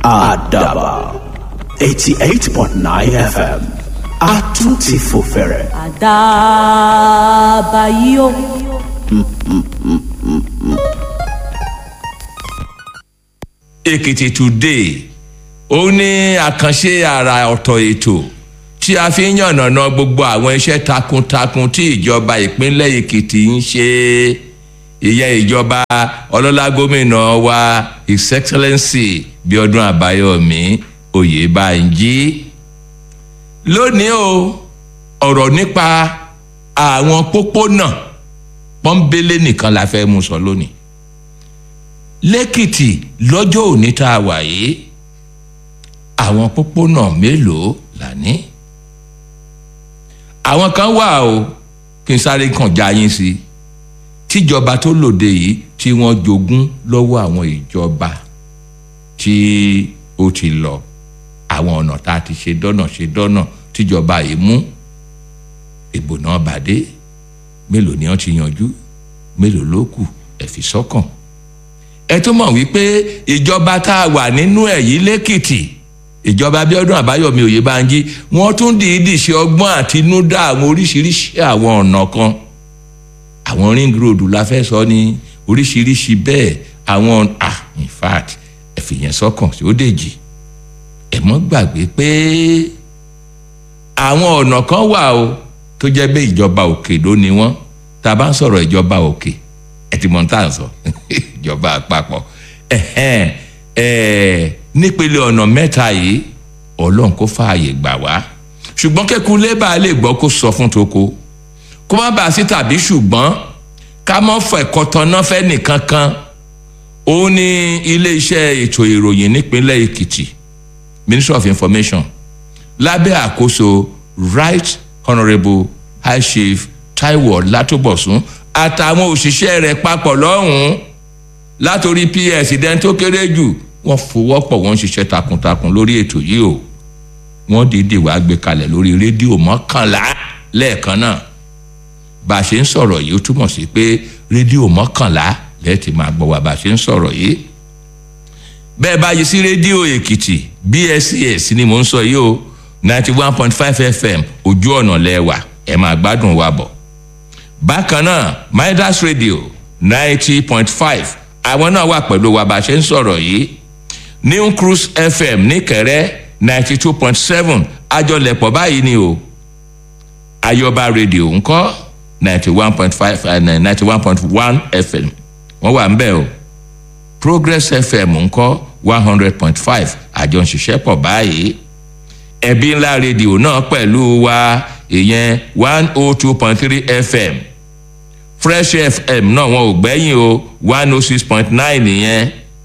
àdàbà eighty eight point nine fm a tún ti fò fẹ̀rẹ̀. àdàbà yìí o. èkìtì today ó ní àkànṣe àrà ọ̀tọ̀ ètò tí a fi ń yànnàná gbogbo àwọn iṣẹ́ takuntakun tí ìjọba ìpínlẹ̀ èkìtì ń ṣe ìyẹn ìjọba ọlọ́lá gómìnà wa his excellency bíọ́dún àbáyọ̀mí oyèbánjí lónìí o ọ̀rọ̀ nípa àwọn pópónà pọ́ńbélé nìkan la fẹ́ mú sọ lónìí lẹ́kìtì lọ́jọ́ òní tá a wà yìí àwọn pópónà mélòó là ní àwọn kan wà o kí n sáré kàn já yín sí tíjọba tó lòde yìí tí wọ́n jogún lọ́wọ́ àwọn ìjọba tí ó ti lọ àwọn ọ̀nà tá a ti ṣe dọ́nà ṣe dọ́nà tíjọba yìí mú ìbò náà bàdé mélòó ni wọ́n ti yanjú mélòó ló kù ẹ fi sọ́kàn ẹ tún mọ̀ wípé ìjọba tá a wà nínú ẹ̀ yìí lẹ́kìtì ìjọba abiodun àbáyọmí oyèbánjí wọ́n tún dìídì ṣe ọgbọ́n àtinúdá àwọn oríṣiríṣi àwọn ọ̀nà kan àwọn ring road la fẹ́ sọ ní oríṣiríṣi bẹ́ẹ̀ àwọn ah in fact ẹ fìyẹn sọ́kàn sí ó dèjì ẹ mọ́ gbàgbé pé àwọn ọ̀nà kan wà o tó jẹ́ bẹ́ẹ̀ ìjọba òkè ló ni wọ́n tá a bá ń sọ̀rọ̀ ìjọba òkè ẹ ti mọ̀ tá à ń sọ ìjọba àpapọ̀ nípele ọ̀nà mẹ́ta yìí ọlọ́run kó fààyè gbà wá ṣùgbọ́n kẹ́kun lébà lè gbọ́ kó sọ fún toko kó má bàa sí tàbí ṣùgbọ́n ká mọ́ fọ ẹ̀kọ́ tanná fẹ́ nìkan kan ó ní iléeṣẹ́ ètò ìròyìn nípínlẹ̀ èkìtì ministry of information lábẹ́ àkóso right honourable high chief taiwo látòbọ̀sún àtàwọn òṣìṣẹ́ rẹ̀ papọ̀ lọ́hùn-ún látòrí ps dẹ́n tó kéré jù wọ́n fọwọ́pọ̀ wọ́n ń ṣiṣẹ́ takuntakun lórí ètò yìí o wọ́n dìídì wá gbé kalẹ̀ lórí rédíò mọ́kànlá lẹ́ẹ̀kan náà bá a ṣe ń sọ̀rọ̀ yìí ó túmọ̀ sí pé rédíò mọ́kànlá lẹ́ẹ̀tì máa gbọ́ wa bá a ṣe ń sọ̀rọ̀ yìí bẹ́ẹ̀ bá yí sí rédíò èkìtì bscs ni mò ń sọ yìí o ninety one point five fm ojú ọ̀nà lẹ́wà ẹ̀ máa gbádùn wa bọ̀ bákan náà midas radio ninety point five àwọn náà wà pẹ̀lú wa bá a ṣe ń sọ̀rọ̀ yìí new cruise fm níkẹrẹ́ ninety two point seven àjọlẹ̀pọ̀ báyìí ni o ayọba radio ńkọ́ ninety one point five ninety one point one fm wọ́n wà ń bẹ̀ o progress fm ńkọ́ one hundred point five àjọ ń ṣiṣẹ́ pọ̀ báyìí ẹ̀bí ńlá rédíò náà pẹ̀lú wa ìyẹn one oh two point three fm fresh fm náà wọn ò gbẹ́yìn o one oh six point nine nìyẹn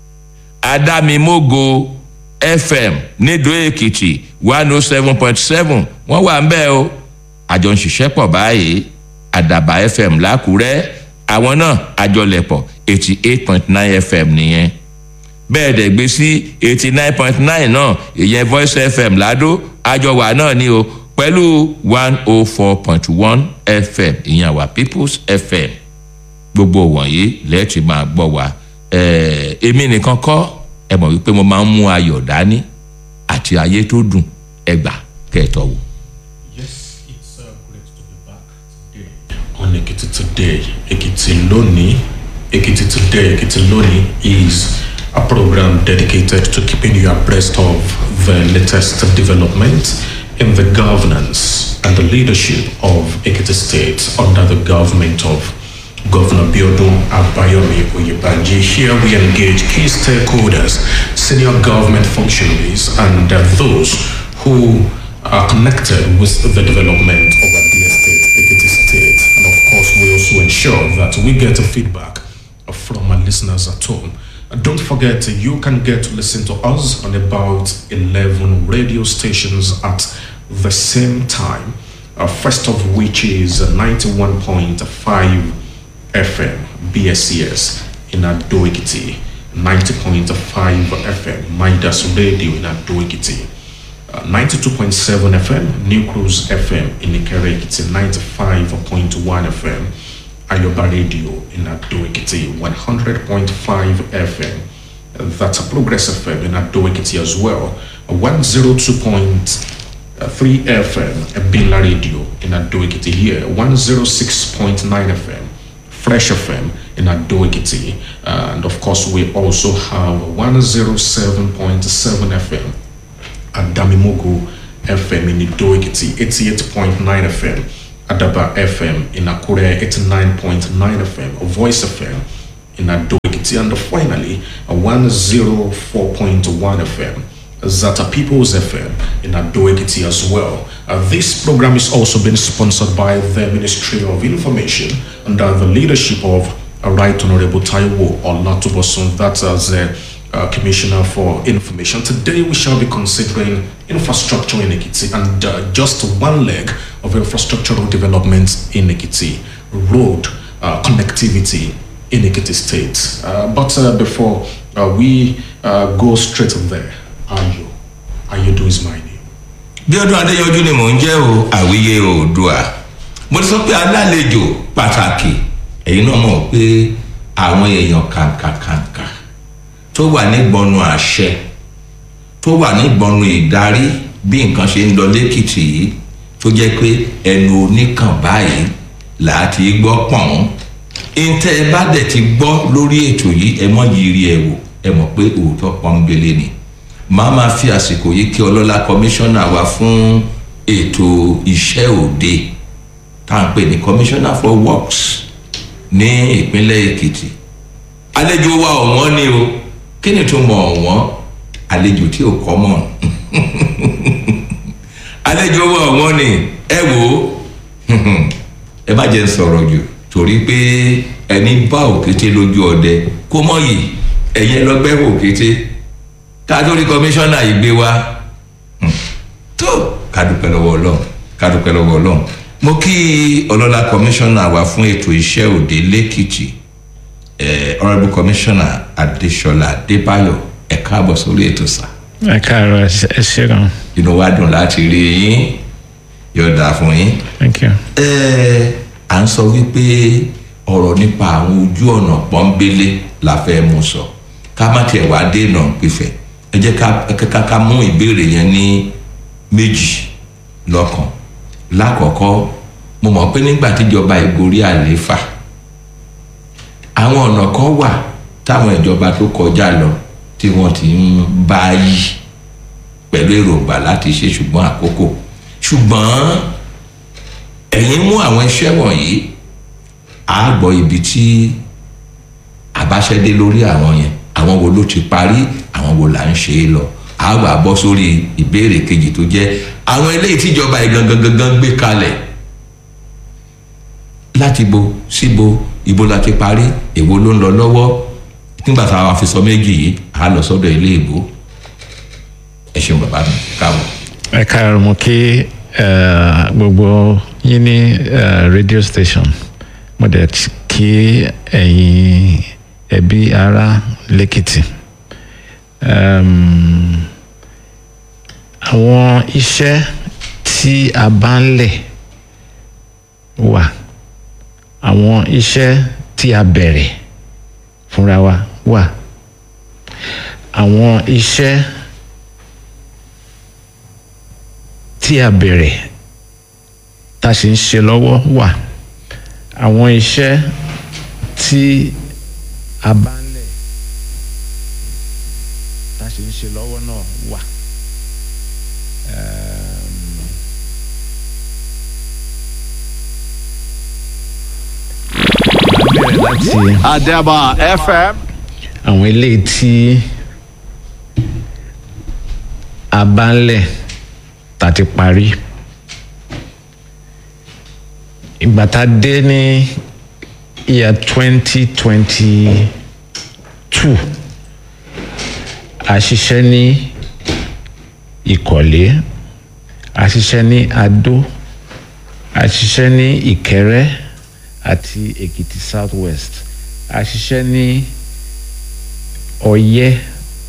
adámimógo fm nídò èkìtì one oh seven point seven wọ́n wà ń bẹ̀ o àjọ ń ṣiṣẹ́ pọ̀ báyìí àdàbà fm lákùrẹ́ àwọn náà àjọlẹ̀pọ̀ eighty eight point nine fm nìyẹn bẹ́ẹ̀ dẹ̀ gbé sí eighty nine point nine náà ìyẹn voice fm ládó àjọwà náà ni o pẹ̀lú one oh four point one fm ìyẹn àwa peoples fm gbogbo wọ̀nyí lẹ́ẹ̀tì máa gbọ́ wa èmi nìkan kọ́ ẹ mọ̀ wípé mo máa ń mú ayọ̀ dání àti ayé tó dùn ẹgbà kẹtọ wò. Yes, it's uh, great to be back today on Ekiti Today. Ekiti Loni, Ekiti Today, Ekiti Loni is a program dedicated to keeping you abreast of the latest development in the governance and the leadership of Ekiti State under the government of Governor Biodun Abayomi Oyebanji. Here we engage key stakeholders, senior government functionaries, and uh, those who are connected with the development of the estate, Ekiti State. And of course, we also ensure that we get feedback from our listeners at home. And don't forget, you can get to listen to us on about 11 radio stations at the same time. Uh, first of which is 91.5 FM BSCS in Adoikiti, 90.5 FM Midas Radio in Adoikiti, uh, 92.7 FM New Cruise FM in Ikerekiti, 95.1 FM Ayoba Radio in Adoikiti, 100.5 FM That's a Progress FM in Ado-Ekiti as well. 102.3 FM Ebila Radio in Ado-Ekiti here. 106.9 FM Fresh FM in Ado-Ekiti. And of course, we also have 107.7 FM at Damimogo FM in Ado-Ekiti. 88.9 FM Adaba FM in Akure. 89.9 FM Voice FM in Ado-Ekiti. And finally, 104.1 FM Zata People's FM in Ado-Ekiti as well. Uh, this program is also being sponsored by the Ministry of Information under the leadership of uh, Right Honorable Taiwo Olatubosun, that's as a uh, Commissioner for Information. Today we shall be considering infrastructure in Ekiti and uh, just one leg of infrastructural development in Ekiti, road uh, connectivity in Ekiti State. Uh, but uh, before uh, we uh, go straight there, Ayo, Ayodo is my name. bí ọdún adéyanjú ni mò ń jẹ́ o àwíyé oòdùà mo ti sọ pé alálejò pàtàkì ẹ̀yin náà mọ̀ pé àwọn èèyàn kàǹkàkàǹkà tó wà nígbọnú àṣẹ tó wà nígbọnú ìdarí bí nǹkan ṣe ń lọ lẹ́kìtì yìí tó jẹ́ pé ẹnu oníkàn báyìí láti gbọ́ pọ̀n ntẹ́ ẹ bá dẹ̀ ti gbọ́ lórí ètò yìí ẹ mọ̀ yiri ẹ wò ẹ mọ̀ pé òótọ́ pọ́nbélé ni màá máa fi àsìkò yìí kí ọlọ́lá kọmíṣánná wa fún ètò iṣẹ́ òde tá à ń pè ní commissioner for works ní ìpínlẹ̀ èkìtì àlejò wa ọ̀wọ́n ni o kí ni tó mọ ọ̀wọ́n àlejò tí ò kọ́ mọ̀ àlejò wa ọ̀wọ́n ni ẹ wò ó ẹ má jẹ́ ń sọ̀rọ̀ jù torí pé ẹni bá òkété lójú ọdẹ kó mọ̀ yìí ẹ̀yin lọ́gbẹ́ òkété ká tó rí kọmíṣánná yìí gbé wá tó ká dúpẹ́ lọ́wọ́ ọlọ́run ká dúpẹ́ lọ́wọ́ ọlọ́run mo kí ọlọ́lá kọmíṣánná wa fún ètò iṣẹ́ òde lẹ́kìtì honourable commissioner adesola adébáyọ̀ ẹ káàbọ̀ sórí ètò sá ẹ káàárọ̀ ẹ ṣe gan inú wa dùn láti rí yín yóò dáa fún yín thank you. ẹ à ń sọ wípé ọ̀rọ̀ nípa àwọn ojú ọ̀nà pọ́nbélé la fẹ́ mú sọ ká má tiẹ̀ wá dènà pífẹ́ ẹ jẹ́ ká ká mú ìbéèrè yẹn ní méjì lọ́kàn lákọ̀ọ́kọ́ mo mọ̀ pé nígbà tíjọba ìgorí àlééfà àwọn ọ̀nà kan wà táwọn ìjọba tó kọjá lọ tí wọ́n ti ń bá yí pẹ̀lú èròǹgbà láti ṣe ṣùgbọ́n àkókò ṣùgbọ́n ẹ̀yin mú àwọn iṣẹ́ wọ̀nyí á gbọ́ ibi tí àbáṣẹ́dé lórí àwọn yẹn àwọn wo ló ti parí àwọn wo là ń ṣe é lọ á wà bọ́ sórí ìbéèrè kejì tó jẹ́ àwọn eléyìí tíjọba yìí gangan gangan gbé kalẹ̀ láti bo síbo ibo la ti parí èwo ló ń lọ lọ́wọ́ nígbà táwa fi sọ méjì yìí á lọ sọ́dọ̀ ilé ìbò ẹ ṣeun bàbá mi káàbọ̀. ẹ káàárọ̀ mo kí eh, gbogbo yín ní eh, radio station mo dẹ̀ t- kí ẹ̀yin ẹbí ará lẹ́kìtì Em, àwọn iṣẹ́ tí a bá ń lẹ̀ wà àwọn iṣẹ́ tí a bẹ̀rẹ̀ fúnra wa wà àwọn iṣẹ́ tí a bẹ̀rẹ̀ tá a sì ń ṣe lọ́wọ́ wà àwọn iṣẹ́ tí a bá ń lẹ̀ tá a sì ń ṣe lọ́wọ́ náà wà. Ẹm, màá bẹ̀rẹ̀ láti Adaba FM. àwọn eléyìí tí a bá ń lẹ̀ tá a ti parí ìgbà tá a dé ní year twenty twenty two a ṣiṣẹ́ ní ìkọ̀lé a ṣiṣẹ́ ní adó a ṣiṣẹ́ ní ìkẹrẹ́ àti èkìtì south west a ṣiṣẹ́ ní ọyẹ́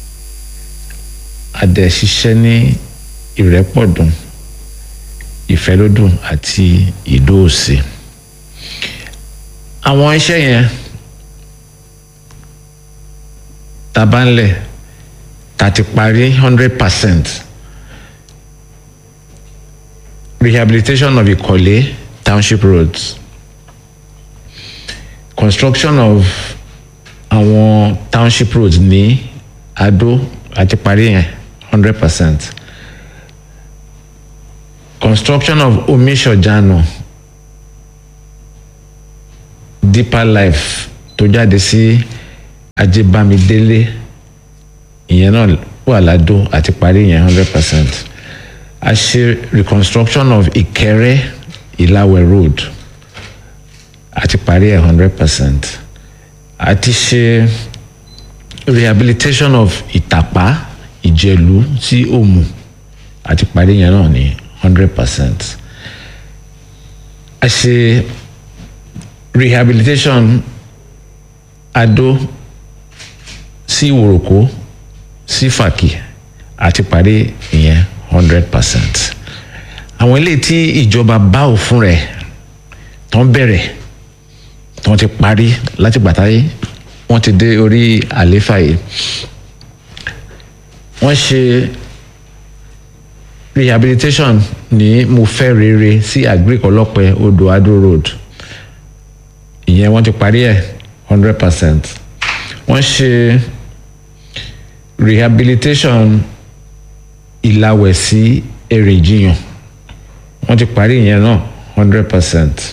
a dẹ̀ ṣiṣẹ́ ní ìrẹ́pọ̀dùn ìfẹ́lódùn àti ìdóòsì àwọn iṣẹ́ yẹn tabanlẹ̀ ta ti parí hundred percent rehabilitation of Ìkọ̀lé township roads construction of àwọn township roads ní Adó àti parí yẹn hundred percent construction of Omiṣọ̀jànà deeper life tó jáde sí Ajébámidélé ìyẹn náà wà ládó àti parí yẹn hundred percent a ṣe reconstruction of Ìkẹrẹ Ìlàwẹ̀ road àti parí ẹ̀ hundred percent a ti ṣe rehabilitation of Ìtàpá Ìjẹ̀lú sí Òmù àti parí yẹn náà ní hundred percent a ṣe rehabilitation Adó sí Ìwòròkó sí Fàkì àti parí ìyẹn hundred percent àwọn eléyìí tí ìjọba bá òfin rẹ̀ tán bẹ̀rẹ̀ tán ti parí láti gbàtà yìí wọ́n ti dé orí àléfà yìí wọ́n ṣe rehabilitation ní mo fẹ́ rere sí agric ọlọ́pẹ odò adó road ìyẹn wọ́n ti parí ẹ̀ hundred percent wọ́n ṣe rehabilitation ìlàwẹ̀ sí èrèjìyàn wọ́n ti parí ìyẹn náà hundred percent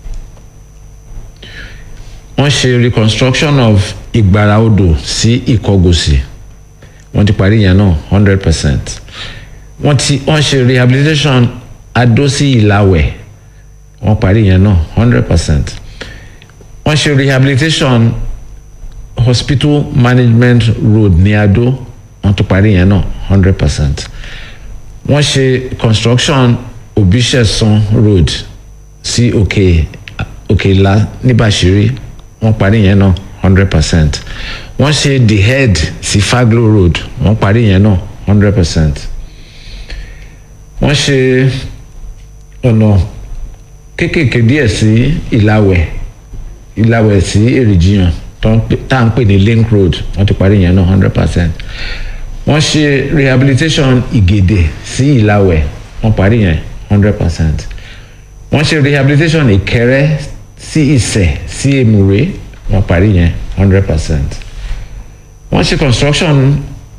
wọ́n ṣe reconstruction of ìgbàrá odò sí ìkọgòsì wọ́n ti parí ìyẹn náà hundred percent wọ́n ti wọ́n ṣe rehabilitation adó sí ìlàwẹ̀ wọ́n parí ìyẹn náà hundred percent wọ́n ṣe rehabilitation hospital management road ní adó wọ́n tún parí ìyẹn náà hundred percent wọ́n ṣe construction òbíṣẹ̀sán road sí òkè òkè ìlà níbàṣírí wọ́n parí ìyẹn náà hundred percent wọ́n ṣe the head sí faglo road wọ́n parí ìyẹn náà hundred percent wọ́n ṣe ọ̀nà kéékèèké díẹ̀ sí ìlàwẹ̀ ìlàwẹ̀ sí èrìjìyàn tá à ń pè ní link road wọ́n ti parí ìyẹn náà hundred percent wọ́n ṣe rehabilitation ìgèdè sí ìlàwẹ̀ wọ́n parí yẹn hundred percent wọ́n ṣe rehabilitation ìkẹrẹ sí ìsẹ̀ sí èmùrè wọ́n parí yẹn hundred percent wọ́n ṣe construction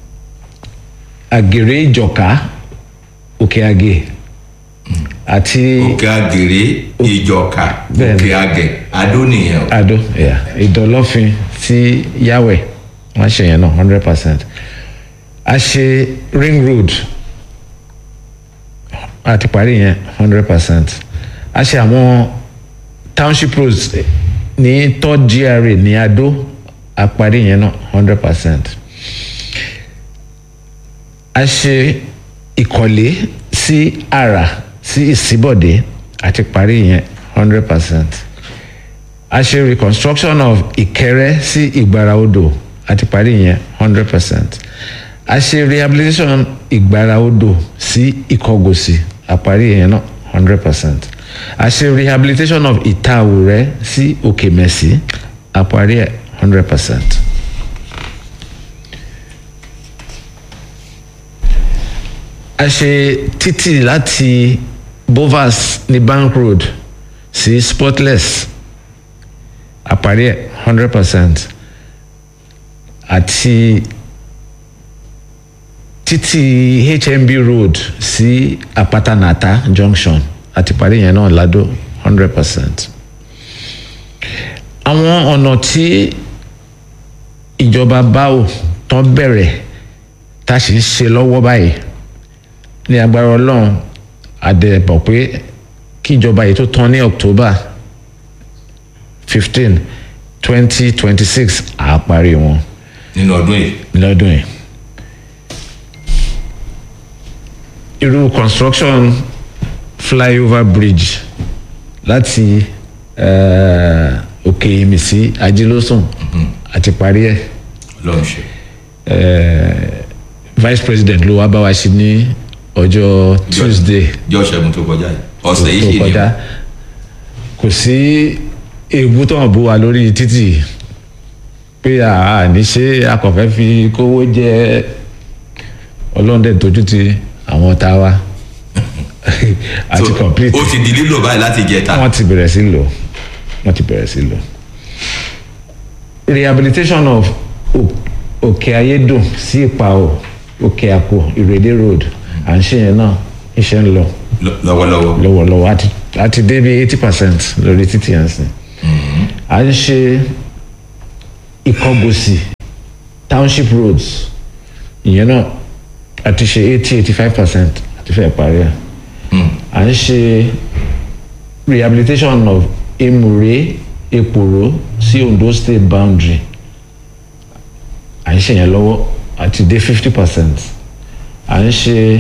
àgèrè ìjọ̀ká òkè àgè àti òkè àgèrè ìjọka Bẹ́ẹ̀ni. òkè àgẹ adó nìyẹn o. àdó yeah, ìdọ̀lọ́fin sí yàwẹ̀ wọ́n ṣe yẹn náà hundred percent a ṣe ring road a ti parí yẹn hundred percent a ṣe àwọn township roads ní third gra ní adó a parí yẹn náà hundred percent a ṣe ìkọ̀lé sí àrà sí ìsíbọ̀dé a ti parí yẹn hundred percent a ṣe reconstruction of ìkẹrẹ sí ìgbára odò a ti parí yẹn hundred percent a ṣe rehabilitation ìgbára odò sí ìkọgòsì a parí yẹn náà hundred percent a ṣe rehabilitation of ìtaàwùrẹ́ sí òkèmẹ̀sí a parí ẹ̀ hundred percent. a ṣe títì láti bovas ní bank road sí spotless àparí ẹ̀ hundred percent àti títì hmb road sí apatanata junction àti parí yẹn náà ládó hundred percent àwọn ọ̀nà tí ìjọba báwò tán bẹ̀rẹ̀ tá a sì ń ṣe lọ́wọ́ báyìí ní agbára ọlọ́run àdẹ̀bọ̀ pé kí ìjọba yìí tó tán ní october fifteen twenty twenty six àparí wọn nínú ọdún yìí. lọ́dún yìí. irú construction flyover bridge láti eh, òkè ìmì sí ajílósùn àti parí ẹ̀ ọlọ́run ṣe. eh, vice president ló wá bá wa ṣe ní ọjọ́ tuesday jọ́ ṣẹ́gun tó kọjá yìí ọ̀sẹ̀ yìí tó sì ni kọjá kò sí èébú tó hàn bó wa lórí títì pé àá ní ṣe akọ̀fẹ́ fi kówó jẹ ọlọ́run dẹ̀ tójú ti àwọn tá a wá àti So, complete ó ti di lílò báyìí láti jẹta. wọ́n ti bẹ̀rẹ̀ sí lò wọ́n ti bẹ̀rẹ̀ sí lò rehabilitation of O- òkè ayédùn sí ìpàwọ̀ òkè àpò ìrèdè road à ń ṣe yẹn náà iṣẹ́ ń lọ Lọ- lọ́wọ́lọ́wọ́. lọ́wọ́lọ́wọ́ àti àti dé bí eighty percent lórí títì yẹn sìn à ń ṣe ìkọgòsì township roads ìyẹn náà àti ṣe eighty eighty five percent àti fẹ́ parí ẹ̀ à ń ṣe rehabilitation of emure eporo sí ondo state boundary à ń ṣe yẹn lọ́wọ́ àti dé fifty percent à ń ṣe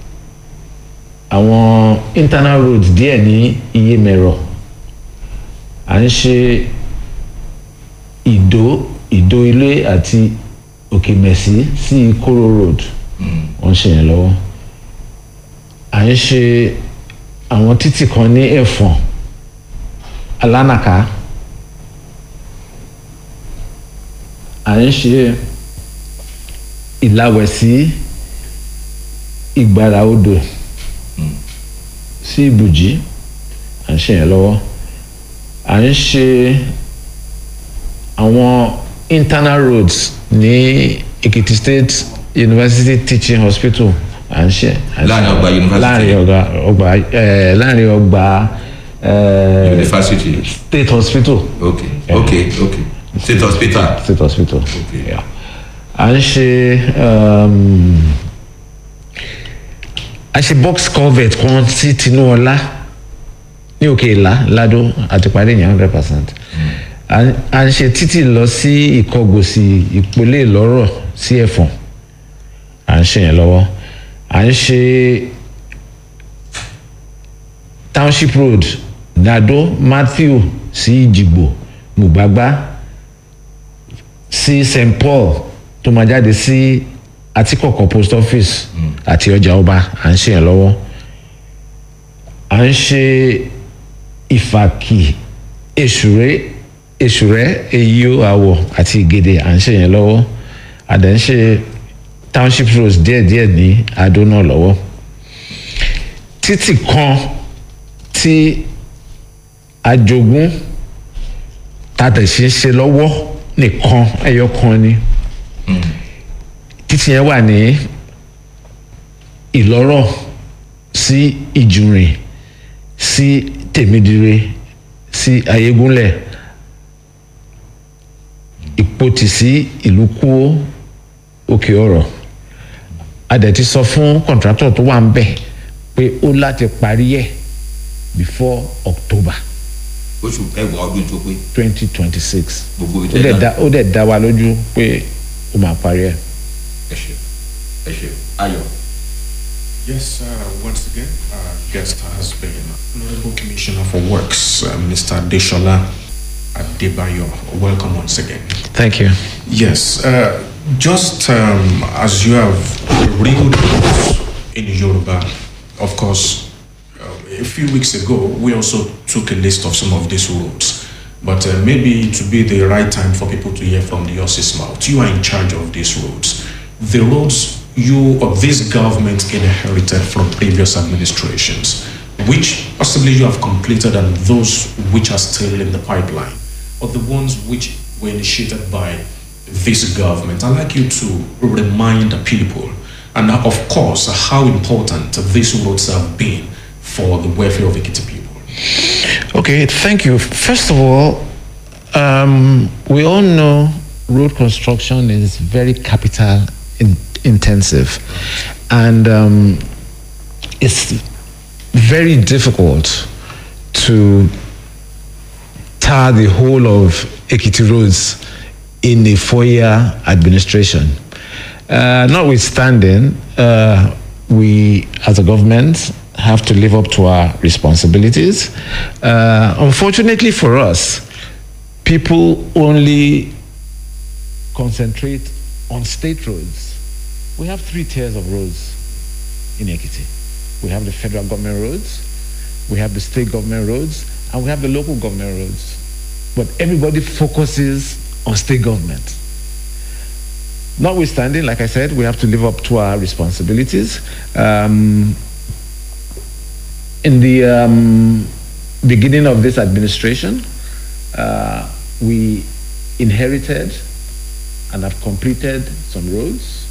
àwọn internal roads díẹ̀ ní iye mẹ́rọ à ń ṣe ìdó ìdó ilé àti òkè mẹ̀sí sí ìkóró road wọ́n ń ṣe yẹn lọ́wọ́ à ń ṣe àwọn títì kan ní ẹ̀fọ̀n alánàká à ń ṣe ìlàwẹ̀ sí ìgbàrà odò sí ìbùjí à ń ṣe yẹn lọ́wọ́ à ń ṣe àwọn internal roads ní Ekiti State University Teaching Hospital à ń ṣe à ń ṣe- Láàrin ọgbà university. láàrin ọgbà ọgbà ẹ láàrin ọgbà ẹ University. State Hospital ok ok ok state hospital. State Hospital Okay. Yeah. à ń ṣe um, a ṣe box culvert kan sí Tinúọlá ní òkè ìlà ládó àti parí yẹn hundred percent à ń ṣe títì lọ sí ìkọgòsì ìpolé ìlọ́rọ̀ sí ẹ̀fọ̀n à ń ṣe yẹn lọ́wọ́ à ń ṣe township road dado matthew sí ìjìgbò mùgbàgbá sí st paul tó máa jáde sí àtikọ̀kọ̀ post office àti ọjà ọba à ń ṣe yẹn lọ́wọ́ à ń ṣe ìfàkì èṣùrẹ́ èṣùrẹ́ èyíó àwọ̀ àti ìgèdè à ń ṣe yẹn lọ́wọ́ à dẹ̀ ń ṣe township roads díẹ̀díẹ̀ ní adó náà lọ́wọ́ títì kan tí àjogún tàtẹ̀sí ń ṣe lọ́wọ́ nìkan ẹyọ kan ni títì yẹn wà ní ìlọ́rọ̀ sí ìjùrìn sí tèmídire sí ayégúnlẹ̀ ìpòtì sí ìlú kúó òkè ọ̀rọ̀ a dẹ̀ ti sọ fún kọ̀ǹtrátọ̀ tó wà ń bẹ̀ pé ó láti parí ẹ̀ before October oṣù kẹwàá ọdún tó pé twenty twenty six gbogbo ó dẹ̀ ìtẹ́lá dá ó dẹ̀ dá wa lójú pé ó máa parí ẹ̀. ẹ ṣe ẹ ṣe ayọ̀. Yes, uh, once again, our guest has been Honorable Commissioner for Works, uh, Mr. Deshola Adebayo. Welcome once again. Thank you. Yes, uh, just um, as you have reeled out in Yoruba, of course, uh, a few weeks ago, we also took a list of some of these roads. But uh, maybe it would be the right time for people to hear from the horse's mouth. You are in charge of these roads. The roads you or this government inherited from previous administrations, which possibly you have completed and those which are still in the pipeline, or the ones which were initiated by this government. I'd like you to remind the people, and of course, how important these roads have been for the welfare of Ekiti people. Okay, thank you. First of all, um, we all know road construction is very capital in, intensive, and um, it's very difficult to tar the whole of Ekiti roads in a four-year administration. Uh, notwithstanding, uh, we as a government have to live up to our responsibilities. Uh, unfortunately for us, people only concentrate on state roads. We have three tiers of roads in Ekiti. We have the federal government roads, we have the state government roads, and we have the local government roads. But everybody focuses on state government. Notwithstanding, like I said, we have to live up to our responsibilities. Um, in the um, beginning of this administration, uh, we inherited and have completed some roads.